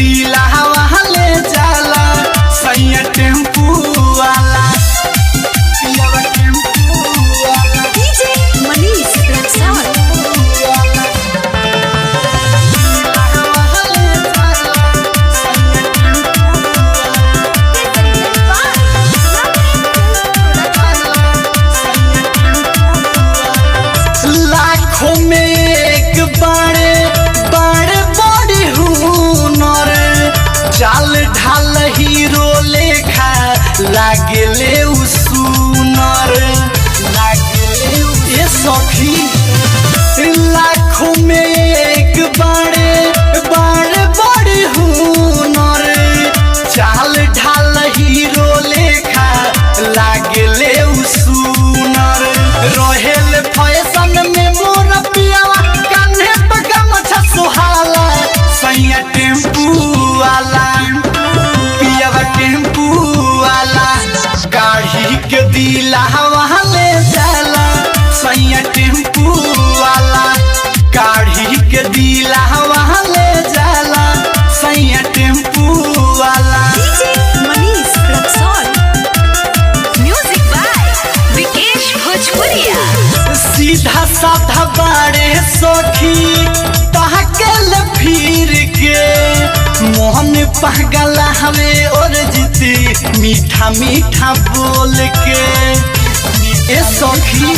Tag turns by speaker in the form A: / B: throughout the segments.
A: दिला ले जाला सैया टेम्पू वाला पियावा टेम्पू वाला
B: DJ Manish Rexon.
A: लाखों में एक बारे बारे बड़ी हुनर चाल ढाल हीरो लेखा लागले उ सुनर लागले उ- ये सखी लाखों में एक बारे बारे बड़ी हुनर चाल ढाल हीरो लेखा लागले उ सुनर रहेल फैशन में मोर पियावा कान्हे पका मछा सुहाला सैया टेम्पू वाला पियावा टेम्पू वाला गाड़ी के दिला ले जाला सैया टेम्पू वाला गाड़ी के दिला ले जाला सैया टेम्पू वाला
B: DJ Manish Rexon. Music by Vikesh Bhojpuria.
A: सीधा साधा बाड़े सखी तहकल फिर के मोहन पगला हमें और जीती मीठा मीठा बोल के ए सखी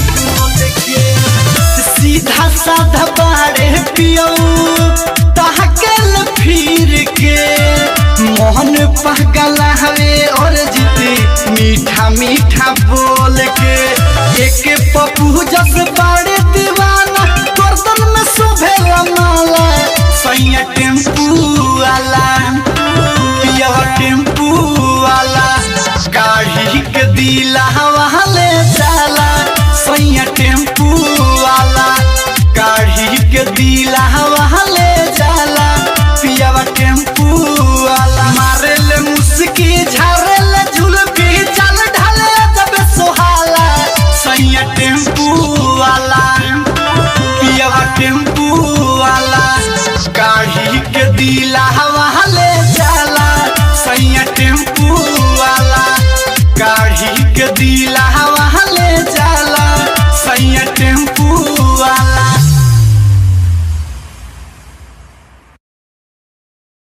A: सीधा साधा बाड़े पियो तहकल फिर के मोहन पगला हमें और जीती मीठा मीठा बोल के एक पप्पू जस बाड़े दीवाना गर्दन में शोभे माला सैया टेम्पू वाला पिया टेम्पू वाला गाड़ी के दिला ले जाला सैया टेम्पू वाला गाड़ी के दिला ले जाला पिया टेम्पू वाला मारे ले मुस्की झारे ले झुलपी चल ढले जब सोहाला सैया टेम्पू वाला पिया टेम्पू वाला गाड़ी के दिला ले जाला सैया टेम्पू वाला गाड़ी के दिला